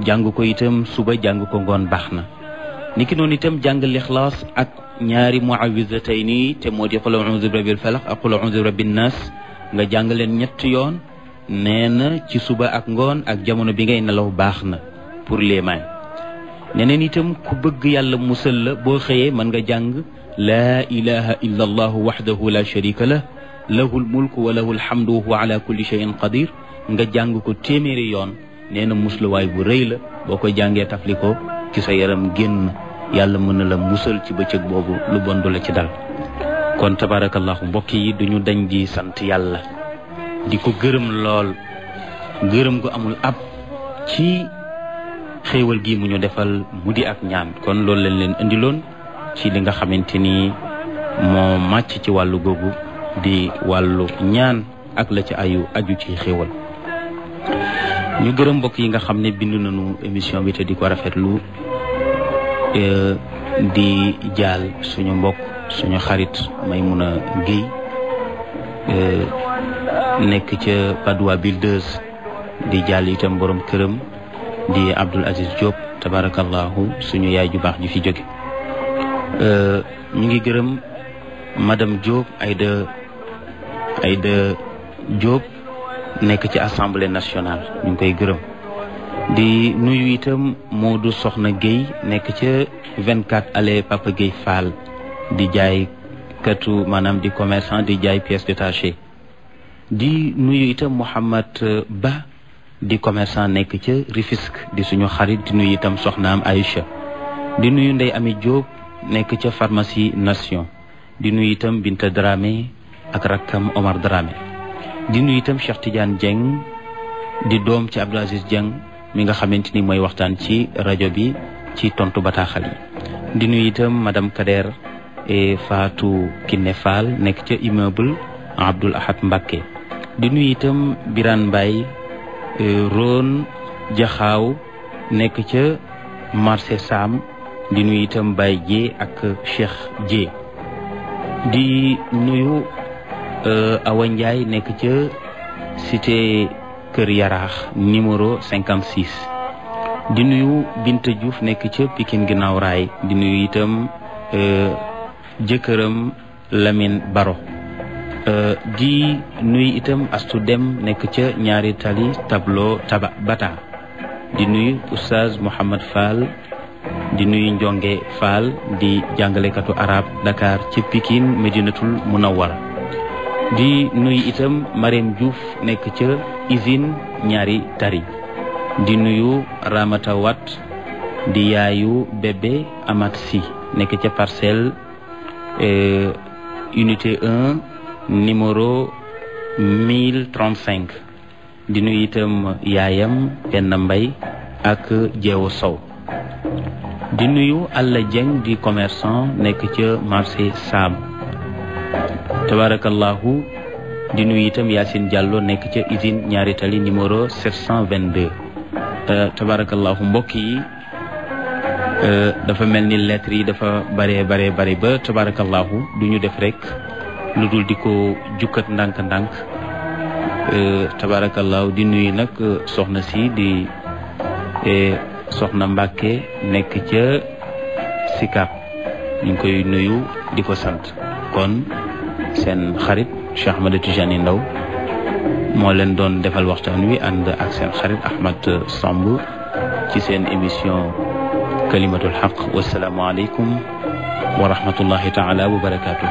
jàng ko itam suba jàng ko ngoon baax na niki noonu itam jàng lixlaas ak ñaari muawisatayni te moo di qul a'udhu bi rabbil falaq ak qul a'udhu bi rabbin nas nga jàng leen ñett yoon nee na ci suba ak ngoon ak jamono bi ngay nelaw baax na pour les mains neneen itam ku bëgg yàlla musal la boo xëyee mën nga jàng laa ilaha illa allahu waxdahu la sharika lah lahu lmulku wa lahu alhamdu wa huwa ala kulli shay'in qadir nga jàng ko téeméeri yoon nee na musluwaay bu rëy la boo koy jàngee tafli ko ci sa yaram génn yàlla mën na la musal ci bëccëg boobu lu bon du la ci dal kon tabarakallahu mbokk yi duñu dañ di sant yàlla di ko gërëm lool gërëm gu amul ab ci xéewal gi mu ñu defal mu di ak ñaan kon loolu lañ leen indiloon ci li nga xamante ni moo màcc ci wàllu googu di wàllu ñaan ak la ci ayu aju ci xéewal ñu gërëm mbokk yi nga xam ne bind nañu émission bi te di ko rafetlu di jaal suñu mbokk suñu xarit Maymuna Guèye nekk ca Padoua Builders di jaal itam borom këram di Abdoul Aziz Diop tabarakallahu suñu yaay ju baax ji fi jóge ñu ngi gërëm madame Diop Aïda Aïda Diop nekk ci assemblée nationale ñu ngi koy gërëm di nuyu itam Modou Soxna Guèye nekk ca 24 allée Papa Guèye Fall di jaay katu maanaam di commerçant di jaay pièces détachées di nuyu itam Mouhamad Ba di commerçant nekk ca Rufisque di suñu xarit di nuyu itam soxnaam Aïcha di nuyu Ndey Ami Diop nekk ca pharmacie Nation di nuyu itam Binta Dramé ak rakkam Omar Dramé di nuyu itam Cheikh Tidiane Dieng di doom ci Abdou Aziz Dieng mi nga xamante ni mooy waxtaan ci rajo bi ci tontu bataaxal yi di nuyu itam madame Kader et Fatou Kiné Fall nekk ca immeuble Abdoul Ahad Mbacké di nuyu itam Birane Mbaye Ron Jaxaaw nekk ca marché Sam di nuyu itam Baye Dié ak Cheikh Dié di nuyu Awa Ndiaye nekk ca cité Kër Yaraax numéro 56 di nuyu Binta Diouf nekk ca Pikine ginnaaw raay di nuyu itam jëkkëram Lamine Baro di nuyu itam Astu Dem nekk ca ñaari tali tableau taba bata di nuyu Oustaz Mouhamad Fall di nuyu Njonge Fall di jàngalekatu arab Dakar ci Pikine Medinatul Munawwara di nuyu itam Marème Diouf nekk ca usine ñaari tari di nuyu Ramata Wat di yaayu bébé Amat Si nekk ca parcelle unité 1 numéro 1035 di nuyu itam yaayam benn mbay ak jeewu sow di nuyu Alla Dieng di commerçant nekk ca marché Sam tabarakallahu di nuyu itam Yacine Diallo nekk ca usine ñaari tali numéro 722 tabarakallahu mbokk yi dafa mel ni lettres yi dafa bare bare bare ba tabarakallahu du ñu def rek lu dul di ko jukkat ndànk-ndànk tabarakallahu di nuyu nag soxna si di soxna Mbàkke nekk ca Sikap ñu ngi koy nuyu di ko sant kon seen xarit Cheikh Ahmed Tijani Ndaw moo leen doon defal waxtaan wi ànd ak seen xarit Ahmad Samb ci seen émission kalimatul xaq wasalaamu aleykum wa rahmatullahi taala wa barakatuh